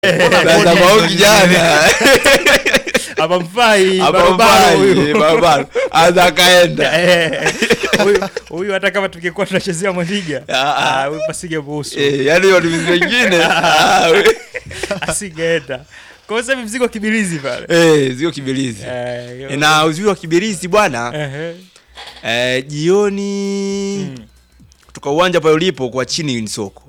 Sasa kwa huyu kijana hapa mfai hapa barabara mbali, huyu barabara anza akaenda Eh, huyu- huyu hata kama tungekuwa tunachezea mwandiga Ah, ah. ah, huyu pasingemuhusu Eh, yaani watumizi wengine ah, we- asingeenda kwa hiyo sasa hivi mzigo kibilizi pale eh, zio kibilizi Eh, Eh, na uzuri wa kibilizi bwana ehe. eh, jioni Mm. kutoka uwanja pale ulipo kwa chini ni soko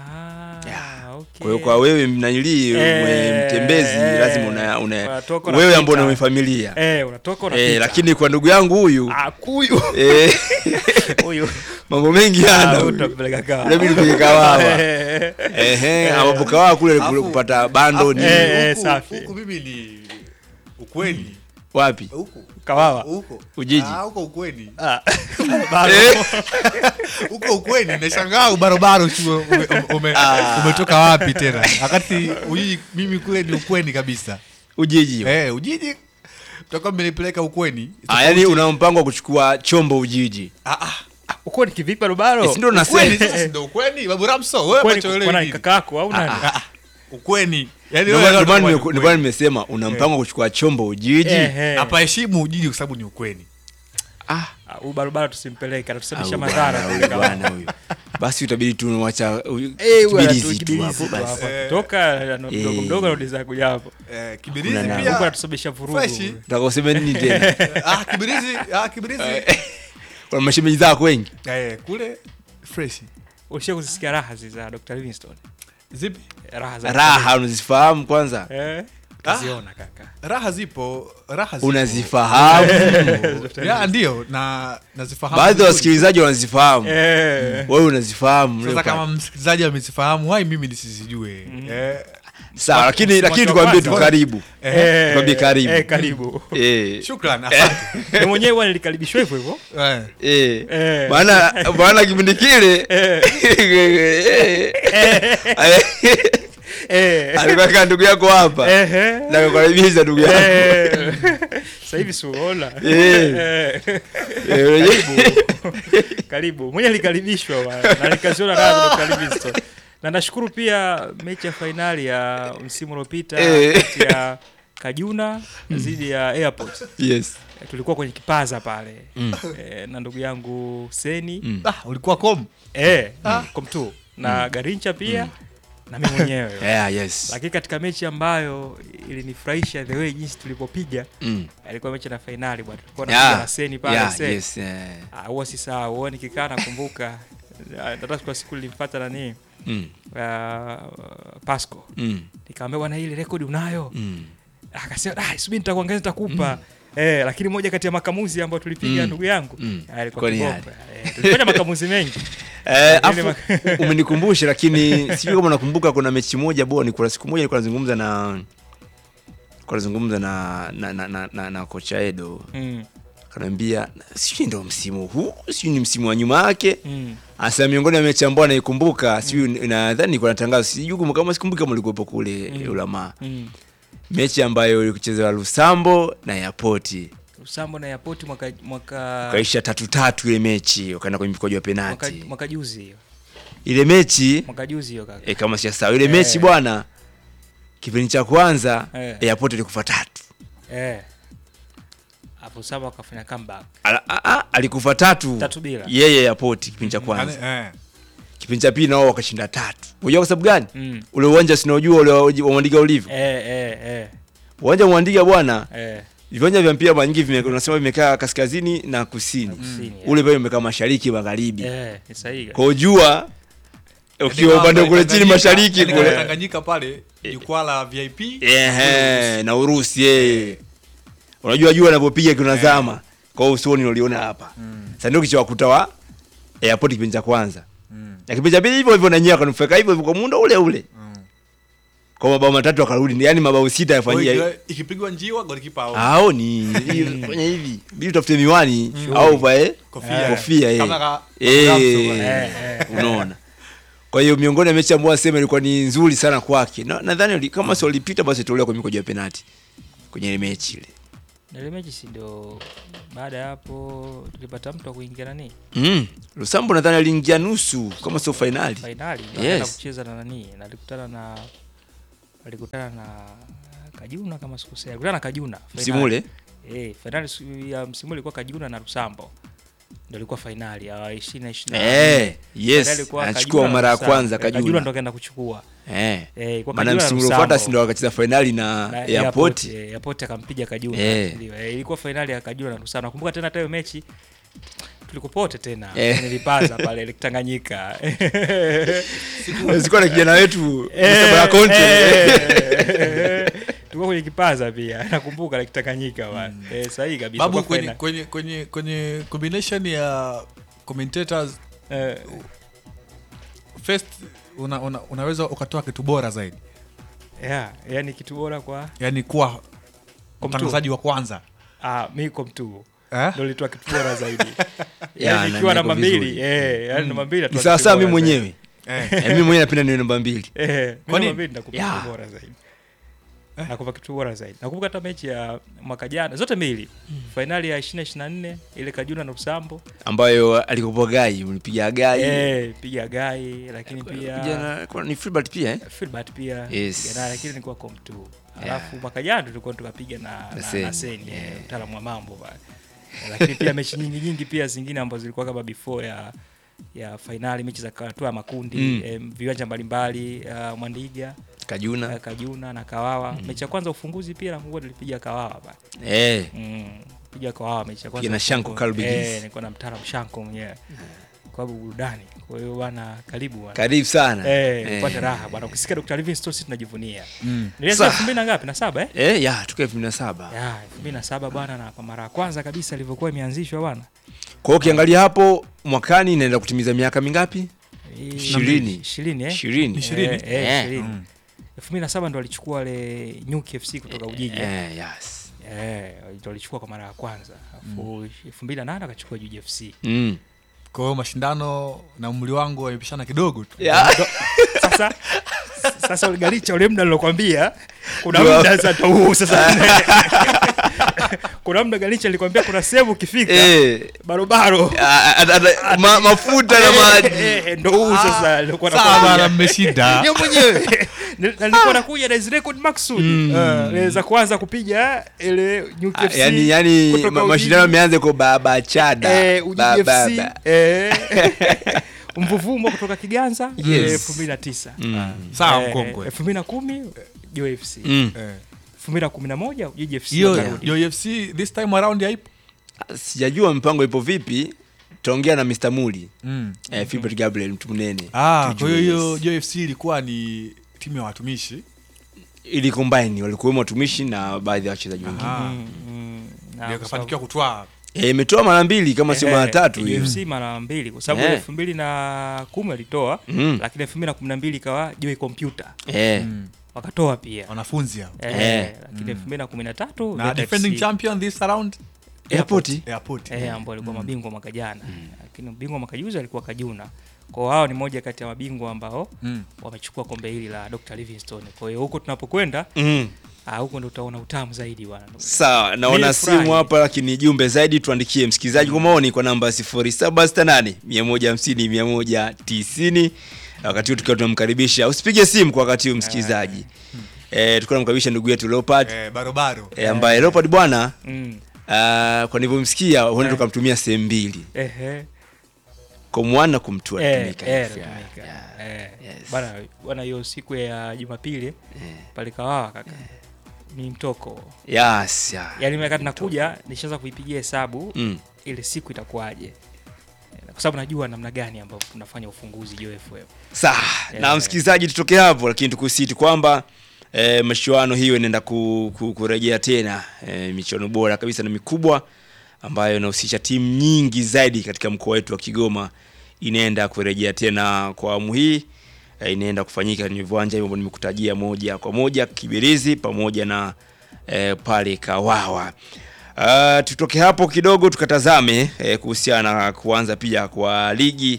Ah, okay. kwa hiyo kwa wewe mnanilii Eh, mtembezi eh, lazima una, una unatoka wewe unapita. ambao una familia Eh, unatoka eh, unapita. lakini kwa ndugu yangu huyu Ah, kuyu eh, huyu mambo mengi Ah, ana huyu. utampeleka kawa. Inabidi tupige kawawa. Eh, Ehe, ambapo kawawa kule kule Alafu- kupata bando ni Eh, eh, Huku- safi. huku mimi ni ukweni wapi huku Kawawa. huko Ujiji. Ah, huko ukweni Ah, bado. Eh, huko ukweni nashangaa ubarobaro sio ume, ume, ume, umetoka wapi tena wakati ujiji mimi kule ni ukweni kabisa Ujiji eh ujiji mtakuwa mmenipeleka ukweni ah, yani una mpango wa kuchukua chombo Ujiji ah, ah, uko ni kivipi Rubaro? Eh, si ndio ukweni nasema sasa ndio ukweni babu Ramso wewe Kwani macho kuna elewi ni nini kakako au nani? Ah, ah, ukweni yani Ndio wewe maana- ndio maana ndio nime- ukweni. ndio maana nimesema una mpango wa kuchukua chombo Ujiji Ehe. hapa heshimu ujiji kwa sababu ni ukweni ah Ah, huyu barabara tusimpeleke atatusababisha au madhara bwana, kule huyu bwana huyu basi utabidi tunamwacha huyu Eh, huyu kibilizi anatu- tu kibilizi hapo tu basi hapo. Eh. Akitoka ano- Eh. mdogo mdogo anarudi zake kuja hapo eh, kibirizi Kuna huku pia anatusababisha vurugu freshi. Utaka useme nini tena ah kibirizi ah kibirizi kuna mashemeji zako wengi eh kule fresh ulishia kuzisikia raha zi za Dr. Livingstone zipi raha za raha unazifahamu kwanza eh kaziona kaka raha zipo raha zipo. unazifahamu ya ndio na nazifahamu baadhi ya vizuri. wasikilizaji wanazifahamu eh wewe unazifahamu sasa Leopard. kama msikilizaji amezifahamu wai mimi nisizijue eh, sawa lakini Watu lakini wa tukwambie tu kwanza. karibu eh, Tukwambie karibu. eh karibu eh shukran asante na mwenyewe bwana nilikaribishwa hivyo hivyo eh. eh Eh. maana maana kipindi kile eh alikuwa kaa ndugu yako hapa eh na kukaribisha ndugu yako eh sasa hivi suona Eh. eh Eh, karibu mwenye alikaribishwa bwana, na nikaziona raha za Dr. Livingstone na nashukuru pia mechi ya fainali ya msimu uliopita Eh. kati ya Kajuna dhidi ya Airport yes tulikuwa kwenye kipaza pale Mm. eh, na ndugu yangu Seni Mm. ah, ulikuwa kom eh, komtu na Garincha pia na mimi mwenyewe yeah yes lakini katika mechi ambayo ilinifurahisha the way jinsi tulivyopiga mm. ilikuwa mechi na fainali bwana tulikuwa yeah tunapiga na Seni pale yeah Seni. yes eh. Ah, huwa si sawa huwa nikikaa nakumbuka ah, hata kwa siku nilimfuata nani mm. uh, Pasco mm. nikamwambia bwana ile rekodi unayo mm. akasema ah subiri nitakuongeza nitakupa eh, lakini moja kati ya makamuzi ambayo tulipiga Mm. ndugu yangu Mm. ah, ilikuwa Kwani kiboko eh, tulifanya makamuzi mengi Eh, Lakini afu umenikumbusha lakini sijui kama nakumbuka kuna mechi moja bwana kuna siku moja nilikuwa nazungumza na nilikuwa nazungumza na na, na, na, na, na kocha Edo mm, kanaambia sijui ndo msimu huu sijui ni msimu wa nyuma yake mm. Asa miongoni mwa mechi ambayo anaikumbuka sijui nadhani nilikuwa natangaza sijui kama kama sikumbuki kama ulikuwepo kule Mm. Ulama. Mm. Mechi ambayo ilikuchezewa Lusambo na Airport. Usambo na Yapoti mwaka mwaka Kaisha tatu tatu ile mechi wakaenda kwenye mikojo ya mwaka, penalti. mwaka juzi hiyo Ile mechi mwaka juzi hiyo kaka e, kama siasahau ile Eh. mechi bwana kipindi cha kwanza Eh. Airport ilikufa tatu. eh hapo Usambo akafanya comeback Ala, a, a, alikufa tatu. Tatu bila. Yeye Airport kipindi cha kwanza. eh. Kipindi cha pili nao wakashinda tatu. Unajua kwa sababu gani? mm. Ule uwanja sinaojua ule wa Mwandiga ulivyo. eh eh eh Uwanja wa Mwandiga bwana eh viwanja vya mpira mara nyingi vime- unasema vimekaa kaskazini na kusini kusini, eh. ule pale umekaa mashariki magharibi eh ni sahihi kwa ujua ukiwa Yaani upande kama kule chini Tanganyika- mashariki yaani kama kule Tanganyika pale jukwaa la VIP ehe na Urusi eh unajua jua anavyopiga kinazama kwa hiyo usioni uliona hapa sasa ndio kichawakuta wa airport kipindi cha kwanza Mm. na kipindi cha pili hivyo hivyo na nyewe akanufaika hivyo hivyo kwa muda ule ule Mm. kwa mabao matatu akarudi yani mabao sita Kwa hiyo yafanyia ikiwa- ikipigwa njiwa golikipa au aoni fanya hivi bidi utafute miwani au vae kofia kofia eh. Kama ka- Eh, Ramso, eh, eh. unaona kwa hiyo miongoni ya mechi ambayo asema ilikuwa ni nzuri sana kwake Na- nadhani wali- kama si walipita basi tolewa kwa mikojo ya penalti kwenye ile mechi ile Na ile mechi si ndio baada ya hapo tulipata mtu wa kuingia nani mm. Lusambo nadhani aliingia nusu kama sio fainali fainali Yes. yes. kucheza na nani na alikutana na alikutana na Kajuna kama sikosea, alikutana na Kajuna msimu ule Eh, fainali su- ya msimu ule ilikuwa Kajuna na Rusambo. Ndio ilikuwa fainali ya 2020. Eh, yes, anachukua mara ya kwanza Kajuna Kajuna. ndo kaenda kuchukua. eh. Eh, ilikuwa maana Kajuna na msimu uliofuata Rusambo. si ndo wakacheza fainali na Na airport eh, Airport akampiga Kajuna. Eh. Ndio, eh, ilikuwa fainali ya Kajuna na Rusambo. Nakumbuka tena hata hiyo mechi tulikopote tena Eh. nilipaza pale Lake Tanganyika. zilikuwa na kijana wetu Eh, Msabara Conte eh, tulikuwa kwenye kipaza pia nakumbuka Lake Tanganyika bwana. Eh, sahihi kabisa. babu kwa kwenye, fainali. kwenye, kwenye, kwenye combination ya commentators Eh, first una, una, unaweza ukatoa kitu bora zaidi yeah, yani kitu bora kwa yani kuwa Kwa mtangazaji wa kwanza ah, mi komtu eh? ndo litoa kitu bora zaidi Ya, yani na ikiwa niko namba vizuri. mbili eh, yani namba mbili ni atoa sawa kitu sawa bora mimi zaidi. mwenyewe Eh. Eh, mimi mwenyewe napenda niwe namba mbili Eh, mi Kwani- namba mbili ndakupa Ya. kitu bora zaidi nakupa kitu bora zaidi nakumbuka hata mechi ya mwaka jana zote mbili fainali ya 2024 ile Kajuna na Usambo ambayo alikopoa gai ulipiga gai eh, piga gai lakini pia Vijana- kuna- ni Filbert pia eh? Filbert pia Yes. piga naye, lakini nilikuwa kom tu Yeah. alafu mwaka jana tulikuwa tukapiga na, Na na, Seni, na Seni yeah. eh, mtaalamu wa mambo pale Eh, lakini pia mechi nyingi nyingi pia zingine ambazo zilikuwa kama before ya ya fainali mechi za hatua ya makundi Mm. eh, viwanja mbalimbali uh, Mwandiga Kajuna uh, Kajuna na Kawawa mechi ya kwanza ufunguzi pia nakumbuka tulipiga Kawawa pale eh, mm, piga Kawawa mechi ya kwanza Piga na Shanko ufunguzi. Karl Begins. eh, nilikuwa na mtaalamu Shanko mwenyewe kwa sababu burudani kwa hiyo bwana karibu bwana karibu sana Eh, Eh. upate raha bwana. Ukisikia Dr. Livingstone sisi tunajivunia. Mm. Nilianza Sa- 2000 na ngapi? Na saba eh? eh, ya tuka elfu mbili na saba Ya, 2007 bwana na kwa mara ya kwanza kabisa ilivyokuwa imeanzishwa bwana. kwa hiyo ukiangalia hapo mwakani inaenda kutimiza miaka mingapi Eh, Ishirini. 20 eh? ishirini Ishirini? Eh, eh, Eh. 20. Mm. 2007 ndo alichukua ile Nyuki FC kutoka Ujiji. Eh, eh, yes. ndo alichukua kwa mara ya kwanza. Alafu 2008 akachukua Juji FC. mm. kwa hiyo mashindano na umri wangu wamepishana kidogo tu ya. Sasa sasa uligalicha ule muda nilokwambia kuna Ndio. muda sasa ndo huu sasa. kuna muda galicha alikwambia kuna sehemu ukifika eh, barobaro a- a- a- ma, mafuta na maji Eh, eh, ndo huu sasa nilikuwa sawa nakwambia. bana mmeshinda Yeye mwenyewe Nil- na nilikuwa nakuja na hizi record maksudi Eh, za kuanza kupiga ile Nyuki Ah, FC yani yani kutoka ma- Ujiji. mashindano yameanza kwa baba chada Eh, Ujiji Ba- ba- FC ba. eh, mvuvumo kutoka Kiganza Yes. elfu mbili na tisa Mm. sawa Eh, mkongwe elfu mbili na kumi Jo FC Mm. Eh. elfu mbili na kumi na moja Ujiji FC hiyo wakarudi. hiyo UFC this time around haipo sijajua mpango ipo vipi taongea na Mr. Muli mm. eh, Philbert Gabriel mtu mnene ah, kwa Tujue, hiyo hiyo yes. hiyo UFC ilikuwa ni timu ya watumishi ili combine walikuwemo watumishi na baadhi ya wachezaji wengine Ah. Mm, mm, na ndio kwa kafanikiwa kutwaa Eh, imetoa mara mbili kama sio Eh, mara tatu hiyo UFC mara mbili kwa sababu Eh. elfu mbili na kumi walitoa Mm. lakini elfu mbili na kumi na mbili ikawa Joy Computer eh, mm. wakatoa pia wanafunzi hao eh, Eh. lakini elfu mbili na kumi na tatu na Veta defending FC, champion this around airport airport eh, ambao walikuwa mabingwa mwaka jana lakini bingwa mwaka juzi alikuwa Kajuna kwa hiyo hao ni moja kati ya mabingwa ambao mm. wamechukua kombe hili la Dr. Livingstone kwa hiyo huko tunapokwenda mm. ah, huko ndo utaona utamu zaidi bwana sawa naona Nilifurahi. simu hapa lakini jumbe zaidi tuandikie msikilizaji kwa maoni kwa namba 0768 150 190 wakati huu tukiwa tunamkaribisha usipige simu kwa wakati huu msikilizaji eh, tukiwa tunamkaribisha ndugu yetu Leopard eh, barobaro eh, ambaye Leopard bwana mm. uh, kwa nilivyomsikia huenda Eh. tukamtumia sehemu mbili Ehe. kumwana kumtua Eh, tumika eh, hivyo. Tumika. Yeah. Eh, Yes. bana bana hiyo siku ya Jumapili pale Kawawa kaka ni mtoko Yes, yeah. yaani mimi wakati nakuja nishaanza kuipigia hesabu Mm. ile siku itakuwaje Eh, kwa sababu najua namna gani ambavyo tunafanya ufunguzi Jo FM Sawa, na Yeah. msikilizaji, tutoke hapo, lakini tukusiti kwamba e, michuano hiyo inaenda ku, ku, kurejea tena e, michuano bora kabisa na mikubwa ambayo inahusisha timu nyingi zaidi katika mkoa wetu wa Kigoma inaenda kurejea tena kwa awamu hii e, inaenda kufanyika kwenye viwanja hivyo ambavyo nimekutajia moja kwa moja Kibirizi pamoja na e, pale Kawawa. Uh, tutoke hapo kidogo tukatazame eh, kuhusiana na kuanza pia kwa ligi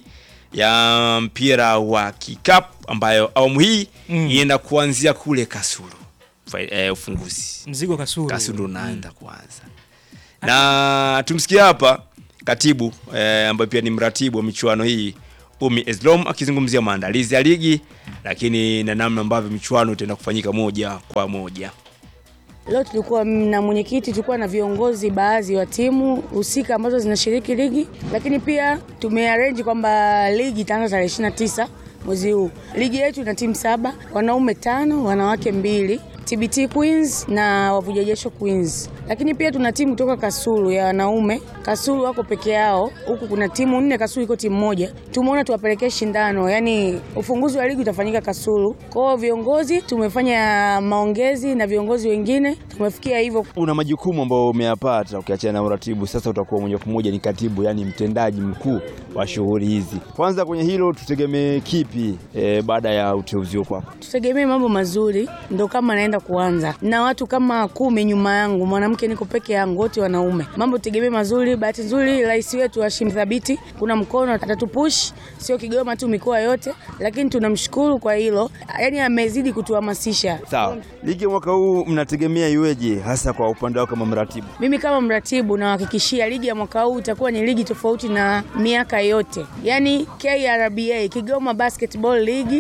ya mpira wa kikapu ambayo awamu hii Mm. inaenda kuanzia kule Kasulu. Fa- Eh, ufunguzi mzigo Kasulu Kasulu unaanza kuanza, na tumsikie hapa katibu eh, ambaye pia ni mratibu wa michuano hii Umi Eslom akizungumzia maandalizi ya ligi, lakini na namna ambavyo michuano itaenda kufanyika moja kwa moja. Leo tulikuwa na mwenyekiti, tulikuwa na viongozi baadhi wa timu husika ambazo zinashiriki ligi, lakini pia tumearrange kwamba ligi itaanza tarehe 29 mwezi huu. Ligi yetu ina timu saba, wanaume tano, wanawake mbili. TBT Queens na Wavuja Jasho Queens. Lakini pia tuna timu kutoka Kasulu ya wanaume. Kasulu wako peke yao, huku kuna timu nne, Kasulu iko timu moja. Tumeona tuwapelekee shindano, yani ufunguzi wa ligi utafanyika Kasulu. Kwa hiyo viongozi tumefanya maongezi na viongozi wengine, tumefikia hivyo. Una majukumu ambayo umeyapata ukiachana na uratibu, sasa utakuwa moja kwa moja ni katibu, yani mtendaji mkuu wa shughuli hizi. Kwanza kwenye hilo tutegemee kipi e, baada ya uteuzi kwako? Tutegemee mambo mazuri, ndo kama naenda kuanza na watu kama kumi nyuma yangu, mwanamke niko peke yangu, wote wanaume. Mambo tutegemee mazuri. Bahati nzuri rais wetu Hashim Thabiti kuna mkono atatupush, sio Kigoma tu, mikoa yote, lakini tunamshukuru kwa hilo, yani amezidi kutuhamasisha. Sawa, ligi mwaka huu mnategemea iweje, hasa kwa upande wako kama mratibu? Mimi kama mratibu nawahakikishia ligi ya mwaka huu itakuwa ni ligi tofauti na miaka yote, yaani KRBA Kigoma Basketball League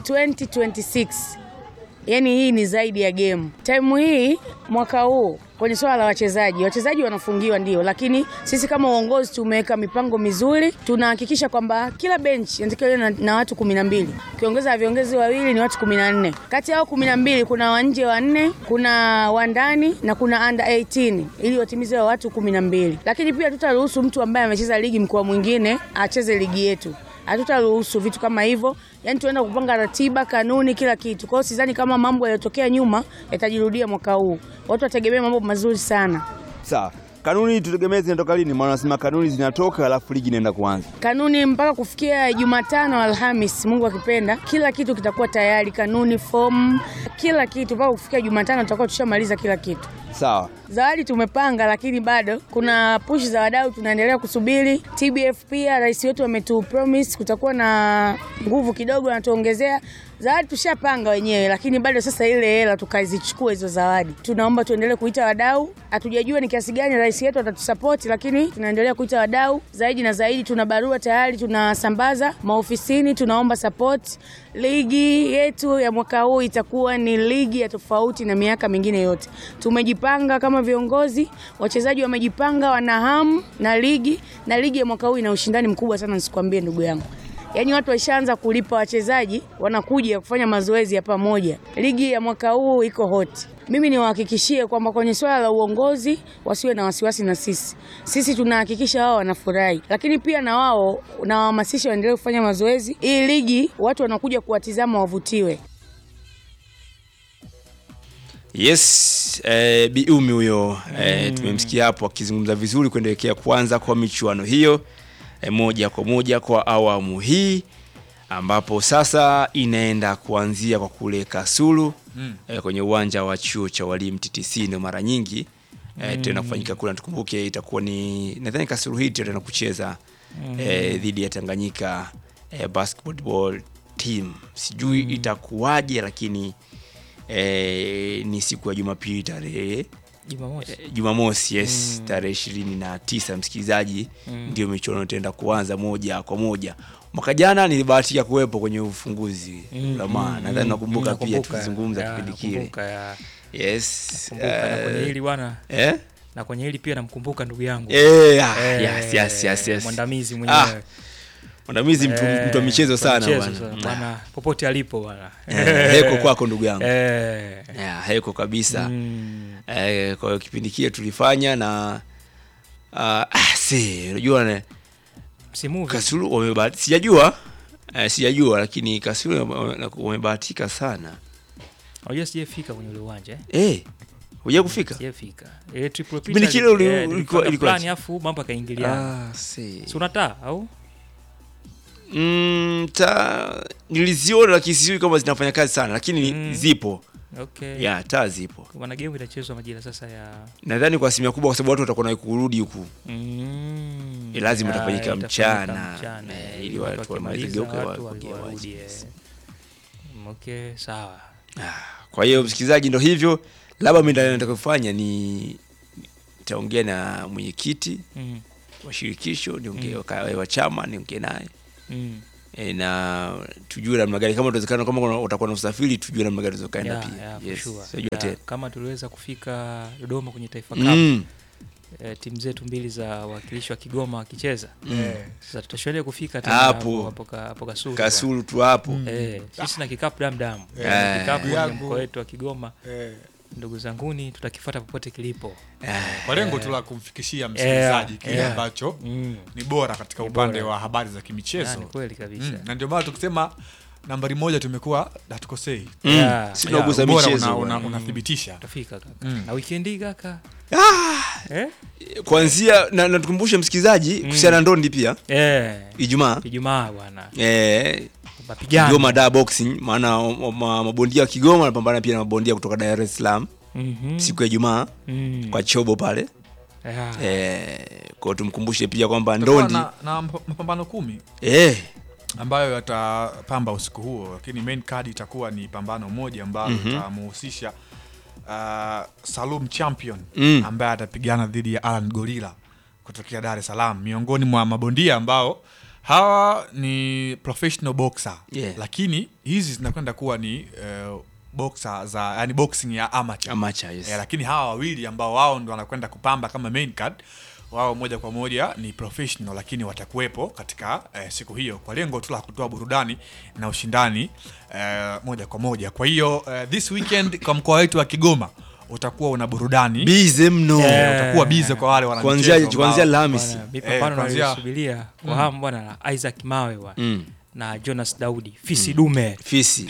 2026 yaani hii ni zaidi ya game. Time hii mwaka huu kwenye swala la wachezaji, wachezaji wanafungiwa ndio, lakini sisi kama uongozi tumeweka mipango mizuri. Tunahakikisha kwamba kila bench inatakiwa iwe na, na watu kumi na mbili ukiongeza viongozi wawili ni watu kumi na nne Kati yao kumi na mbili kuna wanje wanne, kuna wandani na kuna under 18 ili watimize wa watu kumi na mbili Lakini pia tutaruhusu mtu ambaye amecheza ligi mkoa mwingine acheze ligi yetu hatutaruhusu vitu kama hivyo, yaani tunaenda kupanga ratiba, kanuni, kila kitu. Kwa hiyo sidhani kama mambo yaliyotokea nyuma yatajirudia mwaka huu. Watu wategemea mambo mazuri sana. Sawa, kanuni tutegemee zinatoka lini? Maana nasema kanuni zinatoka alafu ligi inaenda kuanza. Kanuni mpaka kufikia Jumatano, Alhamis, Mungu akipenda, kila kitu kitakuwa tayari, kanuni, fomu, kila kitu. Mpaka kufikia Jumatano tutakuwa tushamaliza kila kitu. Sawa, Zawadi tumepanga, lakini bado kuna push za wadau, tunaendelea kusubiri. TBF pia rais wetu ametu promise kutakuwa na nguvu kidogo, anatuongezea zawadi. Tushapanga wenyewe, lakini bado sasa ile hela tukazichukua hizo zawadi. Tunaomba tuendelee kuita wadau, hatujajua ni kiasi gani rais wetu atatusapoti, lakini tunaendelea kuita wadau zaidi na zaidi. Tuna barua tayari tunasambaza maofisini, tunaomba support. Ligi yetu ya mwaka huu itakuwa ni ligi ya tofauti na miaka mingine yote. Tumejipanga kama viongozi, wachezaji wamejipanga, wana hamu na ligi, na ligi ya mwaka huu ina ushindani mkubwa sana, nisikwambie ndugu yangu. Yaani watu waishaanza kulipa wachezaji, wanakuja kufanya mazoezi ya pamoja. Ligi ya mwaka huu iko hot. Mimi niwahakikishie kwamba kwenye swala la uongozi wasiwe na wasiwasi na sisi. Sisi tunahakikisha wao wanafurahi, lakini pia na wao nawahamasisha waendelee kufanya mazoezi. Hii ligi watu wanakuja kuwatizama wavutiwe. yes eh, Biumi huyo eh, tumemsikia hapo akizungumza vizuri kuendelekea kuanza kwa michuano hiyo eh, moja kwa moja kwa awamu hii ambapo sasa inaenda kuanzia kwa kule Kasulu Mm. eh, kwenye uwanja wa chuo cha walimu TTC ndio mara nyingi eh, tena kufanyika kule, tukumbuke itakuwa ni nadhani Kasulu hii tena kucheza eh, dhidi ya Tanganyika eh, basketball team, sijui itakuwaje, lakini eh, ni siku ya Jumapili tarehe Jumamosi. eh, Jumamosi yes, tarehe ishirini na tisa msikilizaji, ndio michuano itaenda kuanza moja kwa moja. Mwaka jana nilibahatika kuwepo kwenye ufunguzi Mm, la maana, mm, nadhani mm, nakumbuka mm, pia nakumbuka. tulizungumza Ya, kipindi kile nakumbuka, ya. yes. Nakumbuka, na kwenye eh, hili bwana eh? na kwenye hili pia namkumbuka ndugu yangu Eh, ah, Eh, yes, yes, yes, yes. mwandamizi Ah, mwenyewe mwandamizi mtu, Eh, mtu wa michezo mtu wa sana michezo bwana. sana, bwana popote alipo bwana Eh, heko kwako ndugu yangu Eh, yeah, heko kabisa mm, eh, kwa hiyo kipindi kile tulifanya na uh, ah, si unajua ne- msimu huu Kasulu wamebahatika, sijajua eh, sijajua, lakini Kasulu wame- wamebahatika sana unajua sijafika kwenye ule uwanja eh? eh, huja kufika sijafika ile triple Kipindi pita kile uli- eh, ulikuwa- nilipanga ilikuwa plan afu mambo yakaingiliana ah, si. si unataa au mm, ta, niliziona lakini sijui kama zinafanya kazi sana, lakini Mm. zipo okay ya taa zipo, wana game itachezwa majira sasa ya nadhani kwa asilimia kubwa, kwa sababu watu watakuwa na kurudi huku mm, Eh, lazima ya, itafanyika itafanyika mchana, mchana, eh, eh, ili watu wakimaliza, wamalize geuke, watu wa- wageuke, warudi, yes. eh. Mm, okay sawa Kwa hiyo msikilizaji, ndo hivyo, labda mimi nataka kufanya ni nitaongea na mwenyekiti mm, wa shirikisho, niongee wa wa chama, niongee naye mm. e, na tujue namna gani kama utawezekana kama kuna- utakuwa na usafiri tujue namna gani tukaenda Yeah, pia yeah, for yes. sure. Sijua Yeah, tena. kama tuliweza kufika Dodoma kwenye Taifa Cup Mm. eh, timu zetu mbili za wakilishi wa Kigoma wakicheza Eh, sasa tutashuhudia kufika tena Hapo. hapo hapo ka- hapo Kasulu bwana. kasulu tu hapo Eh, sisi na kikapu damdam Eh. kikapu kwenye Yangu. mkoa wetu wa Kigoma eh, ndugu zanguni tutakifuata popote kilipo kwa lengo tu la kumfikishia msikilizaji kile yeah. ambacho mm. ni bora katika Ni upande bora. wa habari za Yeah, kimichezo ni kweli kabisa Mm, na ndio maana tukisema nambari moja tumekuwa hatukosei Mm. Yeah. si Yeah, tunagusa ubora michezo una- una- bwana. unathibitisha tutafika kaka Mm. na wikendi kaka eh? kwanzia na, na tukumbushe msikilizaji kuhusiana na ndondi pia Eh. ijumaa Ijumaa bwana eh, mapigano Kigoma da boxing maana ma- ma- mabondia wa Kigoma wanapambana pia na mabondia kutoka Dar es Salaam Mhm. siku ya Ijumaa Mm. kwa chobo pale Yeah. eh, kwao tumkumbushe pia kwamba Tutakuwa ndondi na, na mp- mapambano kumi eh, ambayo yatapamba usiku huo lakini main card itakuwa ni pambano moja ambalo Mhm. itamuhusisha uh, Salum Champion Mm. ambaye atapigana dhidi ya Alan Gorilla kutokea Dar es Salaam miongoni mwa mabondia ambao hawa ni professional boxer Yeah. lakini hizi zinakwenda kuwa ni uh, boxer za yani boxing ya amateur amateur yes. Eh, lakini hawa wawili ambao wao ndo wanakwenda kupamba kama main card wao moja kwa moja ni professional lakini watakuwepo katika eh, siku hiyo kwa lengo tu la kutoa burudani na ushindani eh, moja kwa moja kwa hiyo eh, this weekend kwa mkoa wetu wa Kigoma utakuwa una burudani bize mno Yeah. eh, utakuwa bize kwa wale wana kuanzia michezo kuanzia ambao- Alhamisi Bwana, mipambano Eh, kwanzia- nalisubiria kwa hamu bwana na Isaac Mawe bwana mm. na Jonas Daudi fisi dume fisi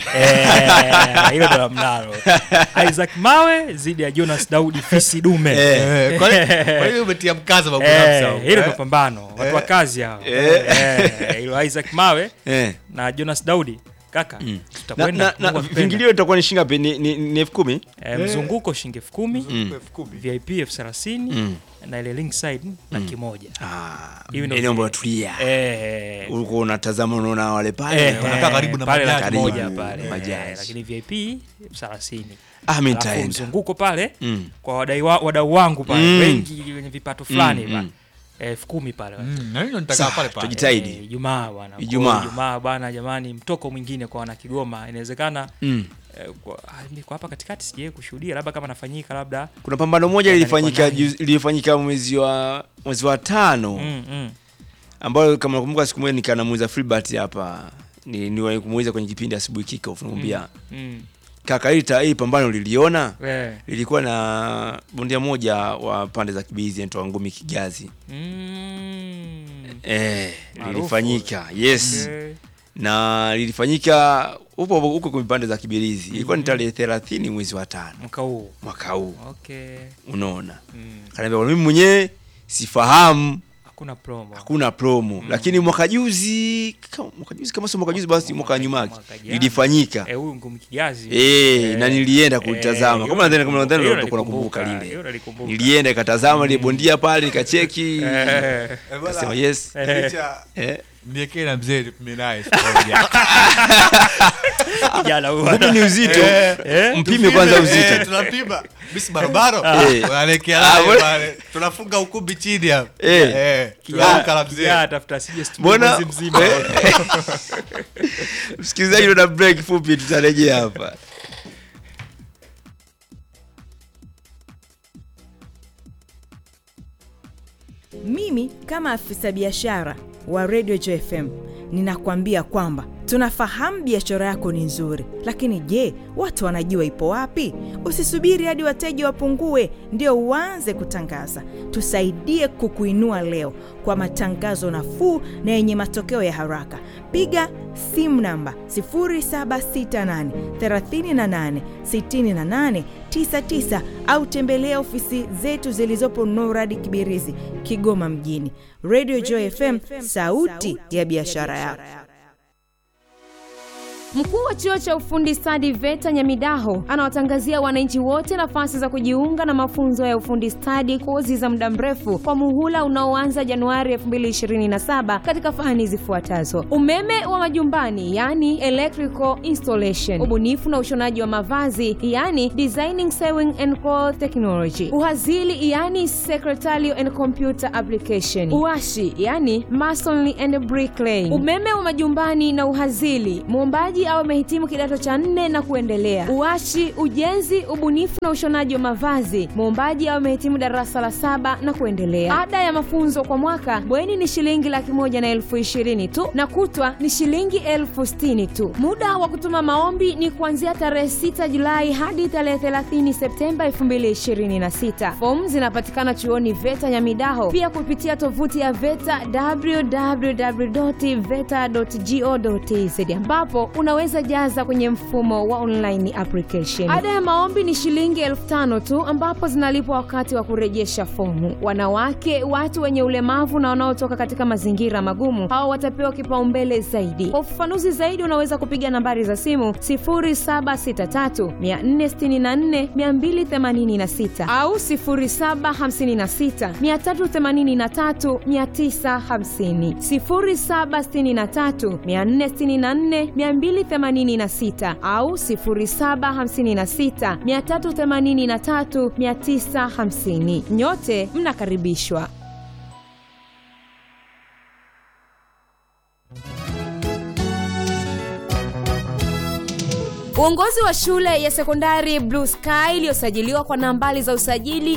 Eh, hilo ndo mnalo Isaac Mawe zidi ya Jonas Daudi fisi dume Eh. Eh, kwa hiyo- kwa hiyo umetia mkazo babu Eh, Ramsa, hilo eh? ndo pambano watu wa kazi hao Eh. Eh, hilo Isaac Mawe eh. na Jonas Daudi kaka na, tutakwenda na, na Mungu akipenda. vingilio itakuwa ni shingapi ni, ni, ni elfu kumi Eh, mzunguko shilingi elfu kumi Mzunguko elfu kumi. VIP elfu thelathini Mm. na ile link side laki moja ah, Hiyo ndio eneo vile. ambalo tulia Eh, ulikuwa unatazama unaona wale pale eh, wanakaa eh, karibu na pale majaji. laki moja Karibu, pale majaji. Eh, lakini VIP elfu thelathini ah, mimi Alafu nitaenda mzunguko pale mm. kwa wadai wa, wadau wangu pale Mm. wengi wenye vipato fulani Mm, ba. mm. elfu kumi pale Mm, na hiyo nitakaa Sawa, pale pale tuji- Jitahidi. Eh, Ijumaa bwana. Kwa Ijumaa. hiyo Ijumaa bwana, jamani, mtoko mwingine kwa wana Kigoma inawezekana Mm. eh, kwa, ah, mimi kwa hapa katikati sijawahi kushuhudia, labda kama nafanyika labda kuna pambano moja Nadhani lilifanyika kwa nani? juzi- lilifanyika mwezi wa mwezi wa tano mm, mm. ambayo kama nakumbuka siku moja nikanamuuliza Filbert hapa ni niwahi kumuuliza kwenye kipindi asubuhi kika namwambia Mm. kaka hili ta- hili pambano liliona Eh. lilikuwa na bondia moja wa pande za Kibizi anaitwa Ngumi Kigazi Mm. eh, Maarufu. lilifanyika yes Okay. na lilifanyika huko huko kwenye pande za Kibirizi ilikuwa ni tarehe thelathini mwezi wa tano Mwaka huu. mwaka huu Okay. unaona Mm. kaniambia "Bwana, mimi mwenyewe sifahamu Hakuna promo. hakuna promo lakini mwaka juzi kama mwaka juzi kama sio mwaka juzi basi mwaka nyuma yake Mwaka jana. lilifanyika Eh, huyu ngumi kijazi. eh na nilienda Eh, kulitazama hilo kama nadhani kama nadhani hilo utakuwa unakumbuka nalikumbuka, lile hilo nalikumbuka. nilienda nikatazama ile bondia pale nikacheki Eh. Eh, bwana, kasema yes Eh. licha- eh niekee na mzee tupime naye siku moja. Kijana huyu. ngumi ni uzito Eh. mpime kwanza Eh, uzito tunapima bisi barobaro Eh. wanaelekea Ah, naye bwana. pale tunafunga ukumbi chini hapa Eh. Eh, Kijana- tunaamka na mzee kijana atafuta asije studio Mbona- mwezi mzima. Eh. msikilizaji una break fupi tutarejea hapa Mimi kama afisa biashara wa Radio JFM ninakwambia kwamba tunafahamu biashara yako ni nzuri, lakini je, watu wanajua ipo wapi? Usisubiri hadi wateja wapungue ndio uanze kutangaza. Tusaidie kukuinua leo kwa matangazo nafuu na yenye matokeo ya haraka. Piga simu namba 0768 38 68 99 au tembelea ofisi zetu zilizopo Norad Kibirizi, Kigoma mjini. Radio Joy FM, sauti ya biashara yako. Mkuu wa chuo cha ufundi stadi VETA Nyamidaho anawatangazia wananchi wote nafasi za kujiunga na mafunzo ya ufundi stadi, kozi za muda mrefu kwa muhula unaoanza Januari 2027 katika fani zifuatazo: umeme wa majumbani, yani electrical installation, ubunifu na ushonaji wa mavazi, yani designing sewing and cloth technology, uhazili, yani secretarial and computer application, uashi, yani masonry and bricklaying, umeme wa majumbani na uhazili, muombaji au amehitimu kidato cha nne na kuendelea. Uashi, ujenzi, ubunifu na ushonaji wa mavazi, muombaji au amehitimu darasa la saba na kuendelea. Ada ya mafunzo kwa mwaka bweni ni shilingi laki moja na elfu ishirini tu na kutwa ni shilingi elfu sitini tu. Muda wa kutuma maombi ni kuanzia tarehe 6 Julai hadi tarehe 30 Septemba 2026. Fomu zinapatikana chuoni VETA Nyamidaho, pia kupitia tovuti ya VETA www.veta.go.tz ambapo unaweza jaza kwenye mfumo wa online application. Ada ya maombi ni shilingi elfu tano tu ambapo zinalipwa wakati wa kurejesha fomu. Wanawake, watu wenye ulemavu na wanaotoka katika mazingira magumu, hao watapewa kipaumbele zaidi. Kwa ufafanuzi zaidi, unaweza kupiga nambari za simu 0763 464 286 au 0756 383 950, 0763 464 286 au 0756 383 950. Nyote mnakaribishwa. Uongozi wa shule ya sekondari Blue Sky iliyosajiliwa kwa nambari za usajili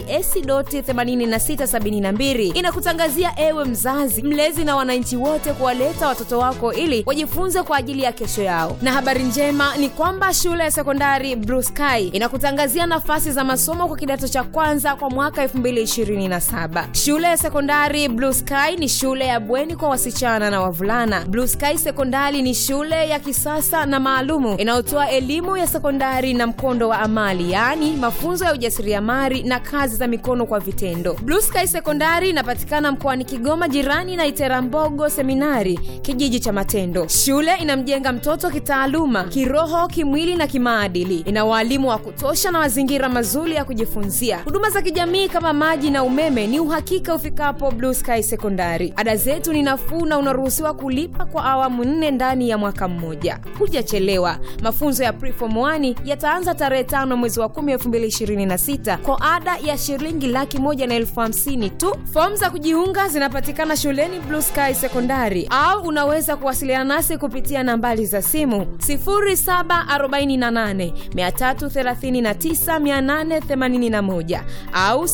AC.8672 inakutangazia ewe mzazi, mlezi na wananchi wote kuwaleta watoto wako ili wajifunze kwa ajili ya kesho yao. Na habari njema ni kwamba shule ya sekondari Blue Sky inakutangazia nafasi za masomo kwa kidato cha kwanza kwa mwaka 2027. Shule ya sekondari Blue Sky ni shule ya bweni kwa wasichana na wavulana. Blue Sky Sekondari ni shule ya kisasa na maalumu inayotoa elimu ya sekondari na mkondo wa amali yaani mafunzo ya ujasiriamali na kazi za mikono kwa vitendo blue sky sekondari inapatikana mkoani kigoma jirani na iterambogo seminari kijiji cha matendo shule inamjenga mtoto kitaaluma kiroho kimwili na kimaadili ina waalimu wa kutosha na mazingira mazuri ya kujifunzia huduma za kijamii kama maji na umeme ni uhakika ufikapo blue sky sekondari ada zetu ni nafuu na unaruhusiwa kulipa kwa awamu nne ndani ya mwaka mmoja hujachelewa mafunzo ya preform 1 yataanza tarehe tano mwezi wa 10 2026 kwa ada ya shilingi laki moja na elfu hamsini tu fomu za kujiunga zinapatikana shuleni blue sky sekondari au unaweza kuwasiliana nasi kupitia nambari za simu 0748339881 au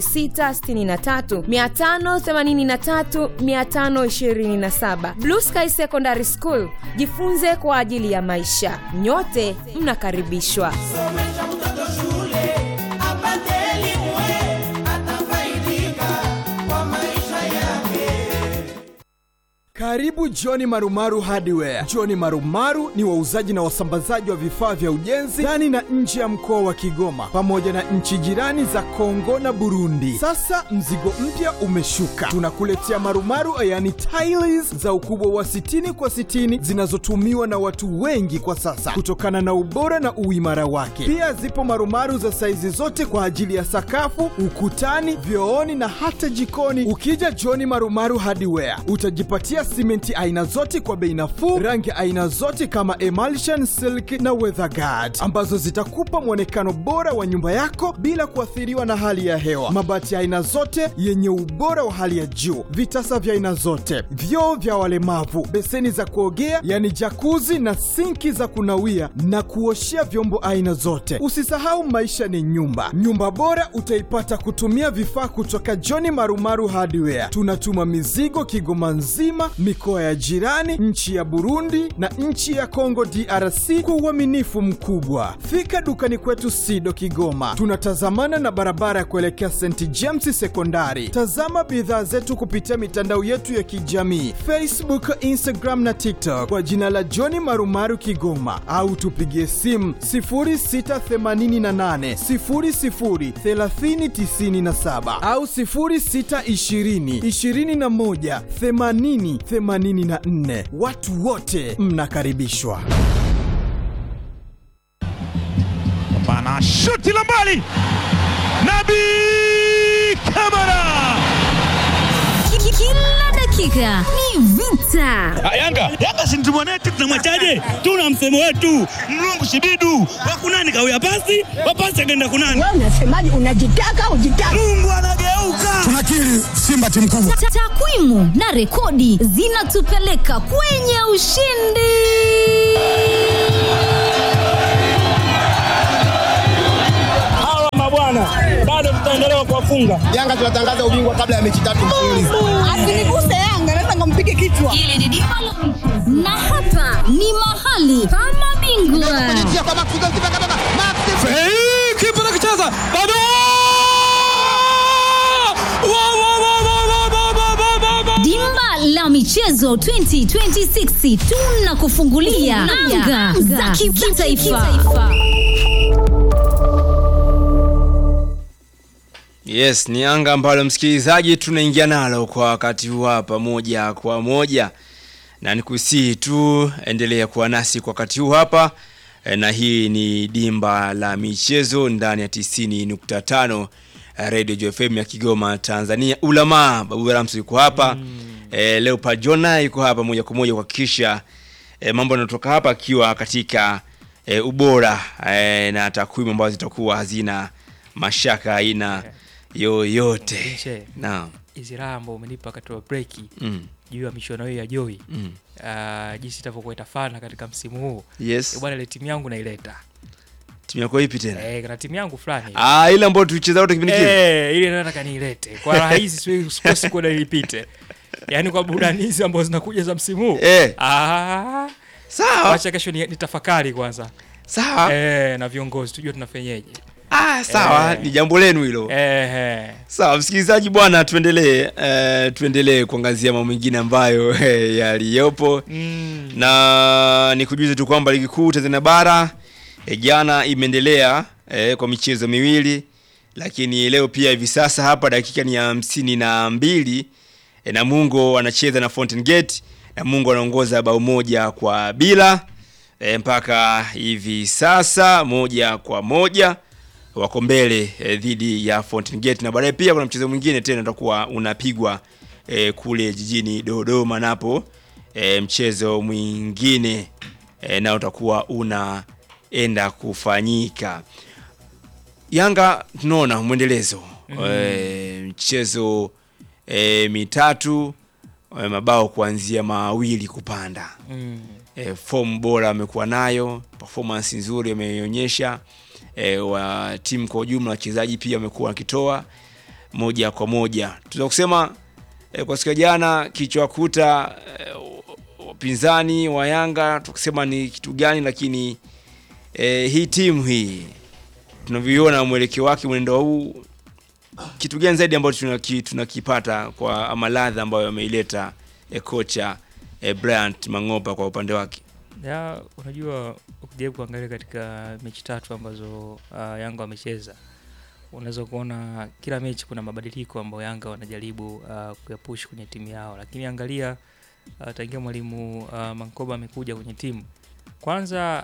0663583527 blue sky secondary school jifunze kwa ajili ya maisha nyote mnakaribishwa somesha mtoto shule apate elimu we atafaidika kwa maisha yake Karibu Johni Marumaru Hardware. Johni Marumaru ni wauzaji na wasambazaji wa vifaa vya ujenzi ndani na nje ya mkoa wa Kigoma pamoja na nchi jirani za Kongo na Burundi. Sasa mzigo mpya umeshuka, tunakuletea marumaru yani tiles za ukubwa wa 60 kwa 60 zinazotumiwa na watu wengi kwa sasa kutokana na ubora na uimara wake. Pia zipo marumaru za saizi zote kwa ajili ya sakafu, ukutani, vyooni na hata jikoni. Ukija Johni Marumaru Hardware utajipatia simenti aina zote kwa bei nafuu, rangi aina zote kama emulsion, silk na weatherguard ambazo zitakupa mwonekano bora wa nyumba yako bila kuathiriwa na hali ya hewa. Mabati ya aina zote yenye ubora wa hali ya juu, vitasa vya aina zote, vyoo vya walemavu, beseni za kuogea yani jakuzi na sinki za kunawia na kuoshea vyombo aina zote. Usisahau maisha ni nyumba. Nyumba bora utaipata kutumia vifaa kutoka John Marumaru Hardware. Tunatuma mizigo Kigoma nzima, mikoa ya jirani, nchi ya Burundi na nchi ya Kongo DRC kwa uaminifu mkubwa. Fika dukani kwetu Sido Kigoma, tunatazamana na barabara ya kuelekea St James Sekondari. Tazama bidhaa zetu kupitia mitandao yetu ya kijamii Facebook, Instagram na TikTok kwa jina la John Marumaru Kigoma, au tupigie simu 0688 00 3097 au 0620 21 80 84. Watu wote mnakaribishwa. na shuti la mbali, Nabi Kamara. Kila dakika ni vita. Yanga Yanga si mtu mwanetu, tunamwachaje? Tuna msemo wetu mlungu shibidu wakunani kawia pasi wapasi akaenda kunani. Wewe unasemaje? Unajitaka ujitaka. Mungu anageuka. Tunakiri Simba timu kubwa. Ta- Takwimu na rekodi zinatupeleka kwenye ushindi. Hawa mabwana bado tutaendelea kuwafunga. Yanga tunatangaza ubingwa kabla ya mechi tatu mfululizo. Asiniguse Yanga, naweza nikampige kichwa. Hili ni dimba la michezo. na hapa ni mahali pa mabingwa. Hey, kipa anakicheza bado Wa, wa, wa, wa, wa, wa, wa, wa, wa, wa. Dimba la michezo 2026 tunakufungulia anga za kitaifa. Yes, ni anga ambalo msikilizaji tunaingia nalo kwa wakati huu hapa moja kwa moja, na nikusihi tu endelea kuwa nasi kwa wakati huu hapa e, na hii ni dimba la michezo ndani ya 90.5 Radio JFM ya Kigoma Tanzania. Ulama Babu Ramsi yuko hapa mm. e, Leopard Jona yuko hapa moja kwa moja kuhakikisha e, mambo yanatoka hapa akiwa katika e, ubora e, na takwimu ambazo zitakuwa hazina mashaka aina yoyote. Nche, Naam. hizi raha ambao umenipa wakati wa breki Mm. juu ya michuano hiyo ya Joy Mm. uh, jinsi itavyokuwa itafana katika msimu huu Yes. Eh, bwana, ile timu yangu naileta Timu yako ipi tena? eh, kana timu yangu fulani Ah, ile ambayo tulicheza wote kipindi kile. eh, ile nataka niilete kwa raha hizi, siwezi- sikosi kuona ilipite, yaani kwa burudani hizi ambazo zinakuja za msimu huu Eh. ah, Sawa. wacha kesho ni, nitafakari kwanza Sawa. eh, na viongozi tujue tunafanyeje. Ah, sawa, Eh. ni jambo lenu hilo. Eh, eh. Sawa, msikilizaji bwana, tuendelee eh, tuendelee kuangazia mambo mengine ambayo eh, yaliyopo Mm. na nikujuze tu kwamba ligi kuu Tanzania bara eh, jana imeendelea eh, kwa michezo miwili, lakini leo pia hivi sasa hapa dakika ni ya hamsini na mbili eh, Namungo anacheza na Fountain Gate. Namungo anaongoza bao moja kwa bila eh, mpaka hivi sasa moja kwa moja wako mbele eh, dhidi ya Fountain Gate na baadaye pia kuna mchezo mwingine tena utakuwa unapigwa eh, kule jijini Dodoma napo eh, mchezo mwingine eh, nao utakuwa unaenda kufanyika. Yanga tunaona mwendelezo Mhm. eh, mchezo eh, mitatu eh, mabao kuanzia mawili kupanda Mm. e, form bora amekuwa nayo, performance nzuri ameonyesha e, wa timu kwa ujumla, wachezaji pia wamekuwa wakitoa moja kwa moja. Tunaweza kusema e, kwa siku ya jana kilichowakuta e, wapinzani wa Yanga tukisema ni kitu gani, lakini e, hii timu hii tunavyoiona mwelekeo wake, mwenendo huu, kitu gani zaidi ambacho tunaki- tunakipata kwa ama ladha ambayo ameileta e, kocha e, Bryant Mangopa kwa upande wake? ya unajua ukijaribu kuangalia katika mechi tatu ambazo uh, Yanga wamecheza unaweza kuona kila mechi kuna mabadiliko ambayo Yanga wanajaribu uh, kuyapush kwenye timu yao, lakini angalia uh, tangia mwalimu uh, Mankoba amekuja kwenye timu, kwanza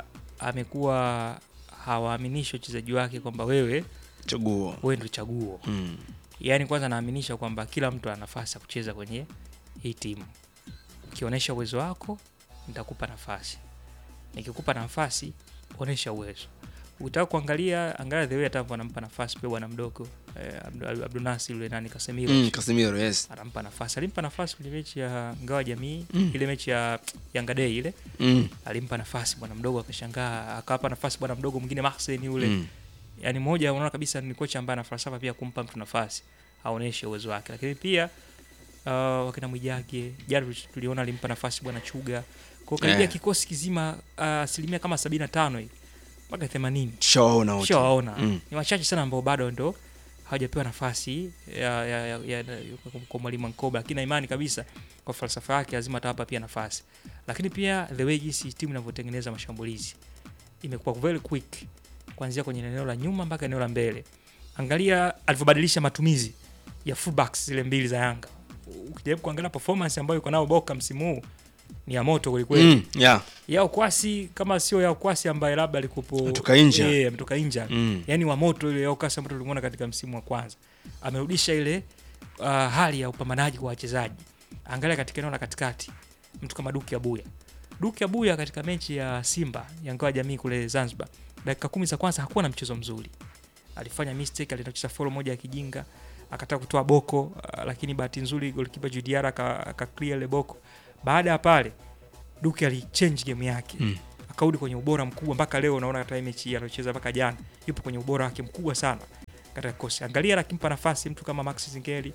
amekuwa hawaaminishi wachezaji wake kwamba wewe chaguo wewe ndio chaguo Mm. yaani kwanza anaaminisha kwamba kila mtu ana nafasi ya kucheza kwenye hii timu ukionyesha uwezo wako nitakupa nafasi nikikupa nafasi onyesha uwezo ukitaka kuangalia angalia the way atavyo anampa nafasi pia bwana mdogo eh, Abdu- Abdunasi yule nani Casemiro Mm, Casemiro, yes. anampa nafasi alimpa nafasi kwenye mechi ya ngawa jamii Mm. ile mechi ya Yanga Day ile Mm. alimpa nafasi bwana mdogo akashangaa akawapa nafasi bwana mdogo mwingine Mahsen yule Mm. yani moja unaona kabisa ni kocha ambaye ana falsafa pia kumpa mtu nafasi aoneshe uwezo wake lakini pia uh, wakina Mwijage jana tuli- tuliona alimpa nafasi bwana Chuga kwa karibia Eh. kikosi kizima uh, asilimia kama 75 hivi mpaka 80 Tushawaona wote. tushawaona Mm. ni wachache sana ambao bado ndo hawajapewa nafasi ya, ya, ya, ya, ya, kwa mwalimu Nkoba, lakini na imani kabisa kwa falsafa yake lazima atawapa pia nafasi, lakini pia the way jinsi timu inavyotengeneza mashambulizi imekuwa very quick kuanzia kwenye eneo la nyuma mpaka eneo la mbele. Angalia alivyobadilisha matumizi ya fullbacks zile mbili za Yanga. Ukijaribu kuangalia performance ambayo yuko nao Boka msimu huu ni ya moto kwelikweli Mm, yeah. ya ukwasi kama sio ya ukwasi ambaye labda alikupo Ametoka inja. Eh, ametoka inja Mm. yani wa moto ile ya ukwasi ambayo tulimuona katika msimu wa kwanza amerudisha ile uh, hali ya upambanaji kwa wachezaji angalia katika eneo la katikati mtu kama Duki Abuya Duki Abuya katika mechi ya Simba ya ngao ya jamii kule Zanzibar dakika kumi za kwanza hakuwa na mchezo mzuri alifanya mistake alicheza follow moja ya kijinga akataka kutoa boko uh, lakini bahati nzuri goalkeeper Judiara aka aka clear ile boko baada ya pale Duke alichange game yake Mm. akarudi kwenye ubora mkubwa mpaka leo unaona hata hii mechi hii aliocheza mpaka jana yupo kwenye ubora wake mkubwa sana katika kosi angalia akimpa nafasi mtu kama Max Zingeli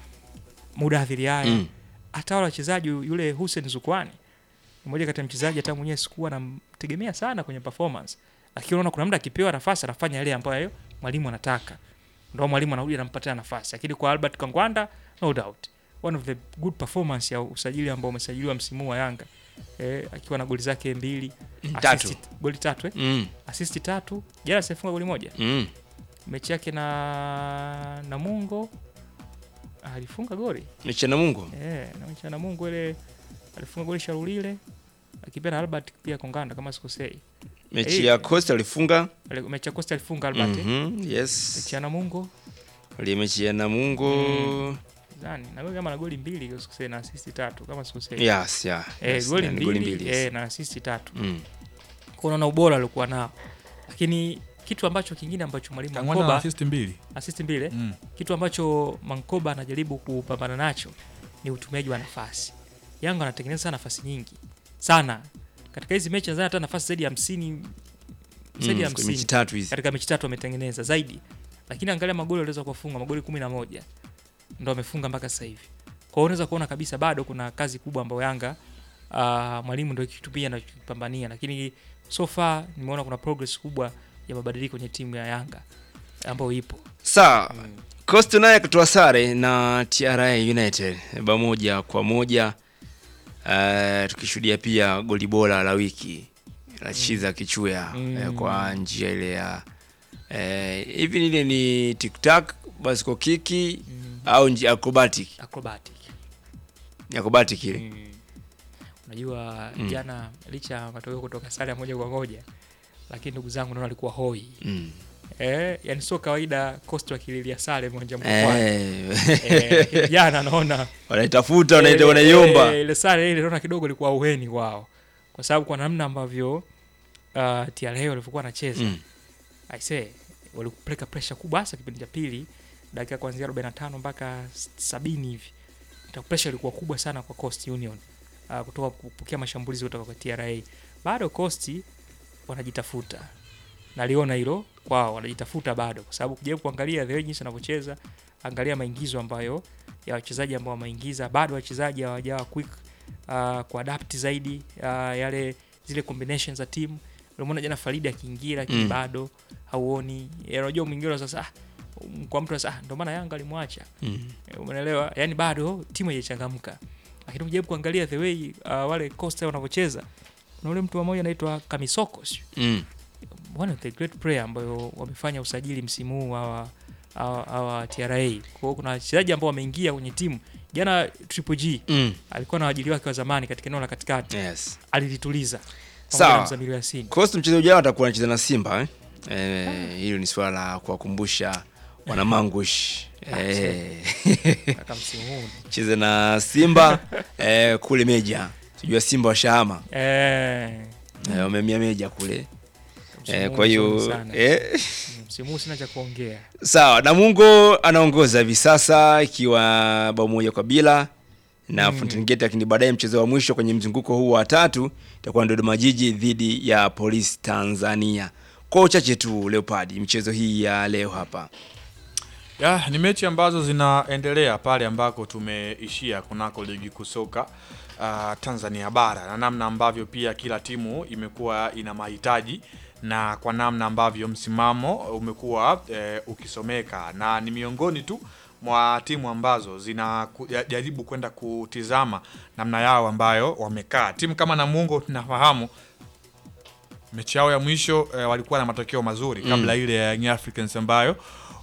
muda adhiri haya Mm. hata wale wachezaji yule Hussein Zukwani mmoja kati ya mchezaji hata mwenyewe sikuwa namtegemea sana kwenye performance lakini unaona kuna muda akipewa nafasi anafanya yale ambayo mwalimu anataka ndio mwalimu anarudi anampatia nafasi lakini kwa Albert Kangwanda no doubt one of the good performance ya usajili ambao umesajiliwa msimu wa Yanga eh, akiwa na goli zake mbili Mm, assist- tatu. goli tatu eh? Mm. assist tatu jana sifunga goli moja Mm. mechi yake na Namungo alifunga goli Mechi ya Namungo? eh, na mechi ya Namungo ile alifunga goli Sharulile akipia na Albert pia Konganda kama sikosei Mechi Eh, ya Costa alifunga. ali- mechi ya Costa alifunga Albert eh? Mhm, yes. mechi ya Namungo Ile mechi ya Namungo. nani na goli kama na goli mbili kama sikosei na assist tatu kama sikosei Yes, yeah. eh, Yes, goli ni mbili, goli mbili, yes. eh, na assist tatu Mm. kwa unaona ubora aliokuwa nao lakini kitu ambacho kingine ambacho mwalimu Kangwanda Mankoba na assist mbili. assist mbili eh? Mm. kitu ambacho Mankoba anajaribu kupambana nacho ni utumiaji wa nafasi Yanga anatengeneza nafasi nyingi sana katika hizi mechi nadhani hata nafasi zaidi ya 50 zaidi ya Mm, 50 mechi tatu hizi. katika mechi tatu ametengeneza zaidi lakini angalia magoli aliweza kufunga magoli 11 ndo amefunga mpaka sasa hivi kwa hiyo unaweza kuona kabisa bado kuna kazi kubwa ambayo Yanga uh, mwalimu ndio kitu pia anachopambania lakini so far nimeona kuna progress kubwa ya mabadiliko kwenye timu ya Yanga ambayo ipo Sawa. Costa naye akatoa sare na TRA United bao moja kwa moja. Uh, tukishuhudia pia goli bora la wiki la Chiza Kichuya Mm. eh, kwa njia ile ya eh, hivi ile ni tiktak basiko kiki au njia acrobatic acrobatic Ni acrobatic ile unajua Mm. jana licha ya matokeo kutoka sare ya moja kwa moja lakini ndugu zangu naona alikuwa hoi Mm. eh, yani sio kawaida Costa wakililia sare moja Eh. eh, jana naona Wanaitafuta, wanaita- Eh, wanaiomba. eh, ile sare ile naona kidogo ilikuwa uweni wao kwa sababu kwa namna ambavyo uh, TRA walivyokuwa wanacheza Mm. I say walipeleka pressure kubwa hasa kipindi cha pili dakika kuanzia 45 mpaka 70 hivi Ta- pressure ilikuwa kubwa sana kwa Coast Union uh, kutoka kupokea mashambulizi kutoka kwa TRA bado Coast wanajitafuta naliona hilo kwao wanajitafuta bado kwa sababu kujaribu kuangalia the way jinsi wanavyocheza angalia maingizo ambayo ya wachezaji ambao wameingiza bado wachezaji hawajawa quick uh, kuadapt zaidi uh, yale zile combinations za timu ulimuona jana Faridi akiingia lakini Mm. bado hauoni Eh, unajua mwingine sasa ah, um, kwa mtu sasa ah, ndio maana Yanga alimwacha Mm. Eh, umeelewa yani bado timu haijachangamka lakini ukijaribu kuangalia the way uh, wale Costa wanavyocheza kuna ule mtu mmoja anaitwa Kamisoko sio? Mm. one of the great player ambayo wamefanya usajili msimu huu hawa hawa- hawa TRA. Kwa hiyo kuna wachezaji ambao wameingia kwenye timu. Jana Triple G Mm. alikuwa na waajili wake wa zamani katika eneo la katikati. Yes. Alilituliza. pamoja na Sawa. Mzamiru Yasini. Costa mchezo ujao atakuwa anacheza na Simba eh? Eh, hilo ni swala la kuwakumbusha wanamangush eh. Kaka msimu huu. cheze na Simba eh, kule Meja. Sijua Simba washahama Eh. eh, wamemia Meja kule Msimu eh, huu kwa hiyo mzuri sana. eh, Msimu huu sina cha kuongea. sawa. Namungo anaongoza hivi sasa ikiwa bao moja kwa bila na Mm. Fountain Gate, lakini baadaye mchezo wa mwisho kwenye mzunguko huu wa tatu itakuwa ni Dodoma Jiji dhidi ya Polisi Tanzania. Kwa uchache tu Leopard, michezo hii ya leo hapa Ya, ni mechi ambazo zinaendelea pale ambako tumeishia kunako ligi kusoka uh, Tanzania bara na namna ambavyo pia kila timu imekuwa ina mahitaji na kwa namna ambavyo msimamo umekuwa eh, ukisomeka na ni miongoni tu mwa timu ambazo zinajaribu kwenda kutizama namna yao ambayo wamekaa. Timu kama Namungo tunafahamu mechi yao ya mwisho eh, walikuwa na matokeo mazuri Mm. kabla ile ya Young Africans ambayo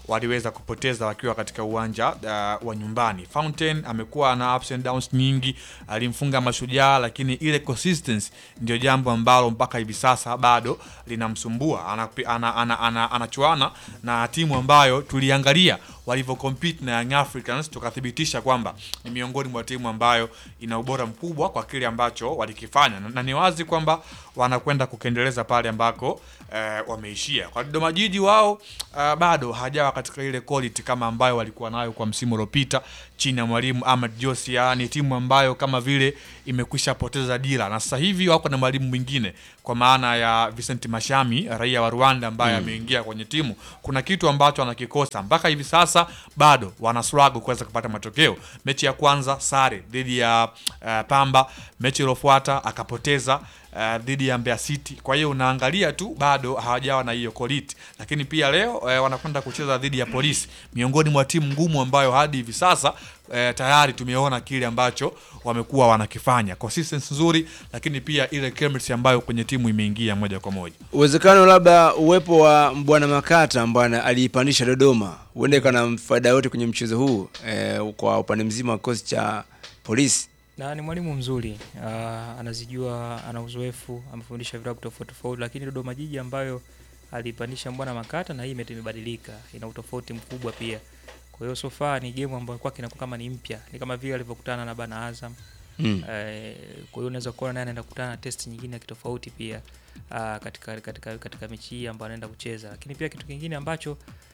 waliweza kupoteza wakiwa katika uwanja uh, wa nyumbani. Fountain amekuwa na ups and downs nyingi, alimfunga Mashujaa, lakini ile consistency ndio jambo ambalo mpaka hivi sasa bado linamsumbua. Anapi- ana- ana- ana- Anachuana na timu ambayo tuliangalia walivyo compete na Young Africans, tukathibitisha kwamba ni miongoni mwa timu ambayo ina ubora mkubwa kwa kile ambacho walikifanya, na, na ni wazi kwamba wanakwenda kukendeleza pale ambako eh, wameishia. Kwa Dodoma Jiji wao uh, bado hajawa katika ile quality kama ambayo walikuwa nayo kwa msimu uliopita chini ya mwalimu Ahmad Josia. Ni timu ambayo kama vile imekwisha poteza dira, na sasa hivi wako na mwalimu mwingine kwa maana ya Vincent Mashami, raia wa Rwanda ambaye Mm. ameingia kwenye timu. Kuna kitu ambacho anakikosa mpaka hivi sasa, bado wana struggle kuweza kupata matokeo. Mechi ya kwanza sare dhidi ya uh, Pamba, mechi iliyofuata akapoteza uh, dhidi ya Mbeya City. Kwa hiyo unaangalia tu bado hawajawa na hiyo quality, lakini pia leo uh, wanakwenda kucheza dhidi ya Polisi, miongoni mwa timu ngumu ambayo hadi hivi sasa eh, tayari tumeona kile ambacho wamekuwa wanakifanya, consistency nzuri, lakini pia ile chemistry ambayo kwenye timu imeingia moja kwa moja. uwezekano labda uwepo wa bwana Makata ambaye aliipandisha Dodoma huenda ikawa na faida yote kwenye mchezo huu eh, kwa upande mzima wa kikosi cha polisi. na ni mwalimu mzuri uh, anazijua, ana uzoefu, amefundisha vilabu tofauti tofauti, lakini Dodoma Jiji ambayo alipandisha Mbwana Makata na hii ime- imebadilika, ina utofauti mkubwa pia. Kwa hiyo so far ni game ambayo kwake inakuwa kama ni mpya, ni kama vile alivyokutana na bana Azam Mm. eh, kwa hiyo unaweza kuona naye anaenda kukutana na test nyingine ya kitofauti pia uh, katika, katika, katika mechi hii ambayo anaenda kucheza, lakini pia kitu kingine ambacho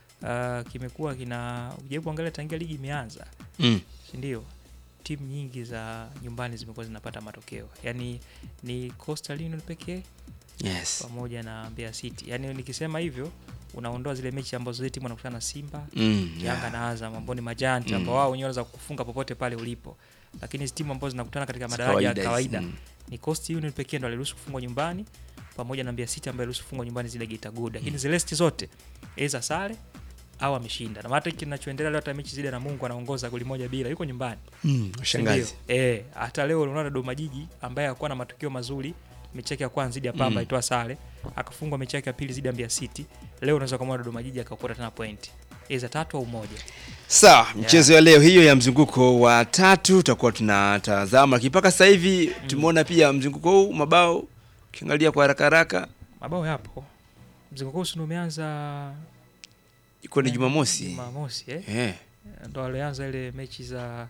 uh, kimekuwa kina ujaribu kuangalia tangia ligi imeanza Mm. si ndio? Timu nyingi za nyumbani zimekuwa zinapata matokeo, yaani ni Coastal Union pekee Yes. pamoja na Mbeya City. Yaani nikisema hivyo unaondoa zile mechi ambazo zile timu wanakutana na Simba, Mm, Yanga yeah. na Azam ambao ni majanti Mm. ambao wao wenyewe wanaweza kukufunga popote pale ulipo, lakini hizi timu ambazo zinakutana katika Za madaraja ya kawaida kawaida hizi, mm. ni Coastal Union pekee ndo aliruhusu kufungwa nyumbani pamoja na Mbeya City ambaye aliruhusu kufungwa nyumbani zile Geita Gold, lakini Mm. zile rest zote aidha sare au ameshinda. Na hata hiki kinachoendelea leo, hata mechi zile na Mungu anaongoza goli moja bila, yuko nyumbani. Mm, Si shangazi. ndio? Eh, hata leo unaona Dodoma Jiji ambaye hakuwa na matokeo mazuri mechi yake ya kwanza dhidi ya Pamba Mm. aitoa sare, akafungwa mechi yake ya pili dhidi ya Mbeya City. Leo unaweza kumwona Dodoma Jiji akakota tena point. Aidha tatu au moja. Sawa, mchezo ya leo hiyo ya mzunguko wa tatu tutakuwa tunatazama, lakini mpaka sasa hivi tumeona pia mzunguko huu mabao, ukiangalia kwa haraka haraka Mabao yapo. Mzunguko huu si ndio umeanza iko ni eh, Jumamosi. Jumamosi eh. Eh. Ndo alianza ile mechi za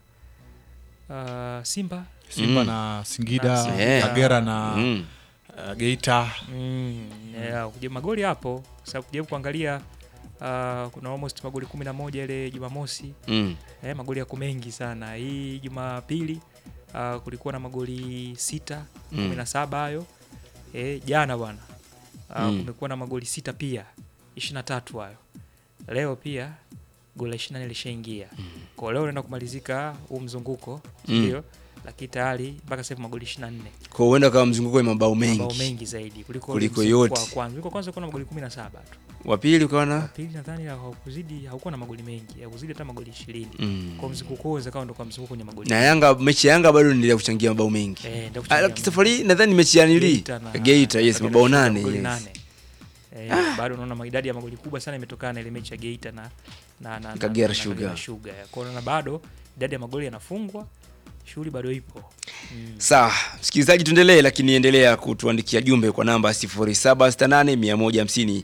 uh, Simba Simba na Singida, Singida. Kagera na Mm. uh, Geita. Mm, yeah, kuja magoli hapo sababu kujaribu kuangalia uh, kuna almost magoli kumi na moja ile Jumamosi Mm. eh, magoli yako mengi sana. Hii Jumapili uh, kulikuwa na magoli sita Mm. kumi na saba hayo eh, jana bwana uh, Mm. kumekuwa na magoli sita pia ishirini na tatu hayo. Leo pia goli la ishirini na nne lishaingia kwa leo unaenda kumalizika huu mzunguko Mm. ndio, lakini tayari mpaka sasa hivi magoli ishirini na nne Kwa huenda kama mzunguko wa mabao mengi. mabao mengi zaidi kuliko, kuliko mzunguko yote. wa kwanza. Mzunguko wa kwanza kuna magoli 17 tu. Wa pili ukawa na Wa pili nadhani haukuzidi haukuwa na magoli mengi, haukuzidi hata magoli 20. Mm. Kwa mzunguko huo zakawa ndo kwa mzunguko kwenye magoli. na Yanga, mechi ya Yanga bado endelea kuchangia mabao mengi. Eh, ndio Ah, kuchangia Safari hii nadhani mechi ya nili Geita na- Geita, yes, na- mabao nane. magoli yes. nane. Eh, bado unaona idadi ya magoli kubwa sana imetokana na ile mechi ya Geita na na na, na, Kagera na, Sugar. Kagera Sugar. Kwa hiyo unaona bado idadi ya magoli yanafungwa, shughuli bado ipo. Mm. Sawa, msikilizaji, tuendelee, lakini endelea kutuandikia jumbe kwa namba 0768 150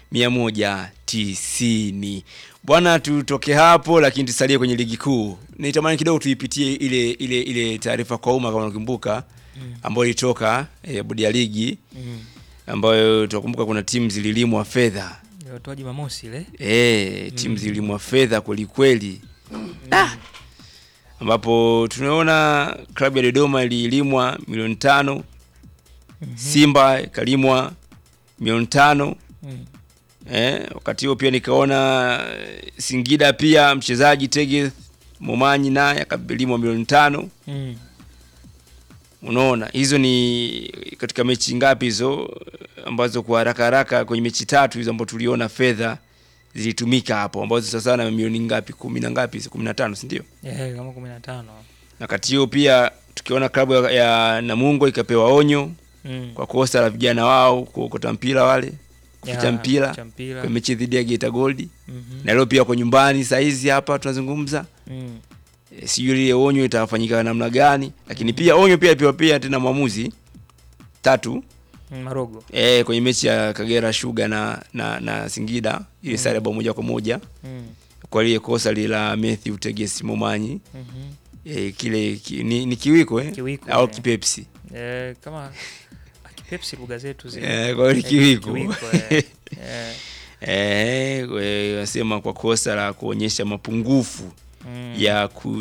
190. Bwana, tutoke hapo, lakini tusalie kwenye ligi kuu. Nitamani kidogo tuipitie ile ile ile taarifa kwa umma, kama unakumbuka, Mm. ambayo ilitoka eh, bodi ya ligi Mm. ambayo tunakumbuka kuna timu zililimwa fedha Ilitoa Jumamosi ile. eh, timu Mm. zilimwa fedha kweli kweli ah! ambapo tunaona klabu ya Dodoma ililimwa milioni tano Simba ikalimwa milioni tano Mm. eh, wakati huo pia nikaona eh, Singida pia mchezaji Tege Momanyi naye akalimwa milioni tano Mm. unaona hizo ni katika mechi ngapi hizo ambazo kwa haraka haraka kwenye mechi tatu hizo ambazo tuliona fedha zilitumika hapo ambazo sasa na milioni ngapi kumi na ngapi hizo kumi na tano si ndio Eh, kama 15. na kati hiyo pia tukiona klabu ya, ya Namungo ikapewa onyo Mm. kwa kosa la vijana wao kuokota mpira wale kuficha Ya, mpira kuficha mpira. kwa mechi dhidi ya Geita Gold Mhm. na leo pia kwa nyumbani saizi hapa tunazungumza Mm. e, sijui lile onyo itafanyika namna gani lakini pia onyo pia pia pia tena mwamuzi tatu Mm, Marogo. e, kwenye mechi ya Kagera Sugar na na, na Singida ile Mm. sare bao moja kwa moja Mm. kwa lile kosa lile la Matthew Tegesi Momanyi Mhm. e, kile ki, ni, ni kiwiko eh? Kiwiko, au eh. kipepsi Eh, kama akipepsi lugha zetu zile. Eh, kwa hiyo Eh, kiwiko. kiwiko, eh. Eh. Eh, we- wasema kwa kosa la kuonyesha mapungufu Mm. ya ku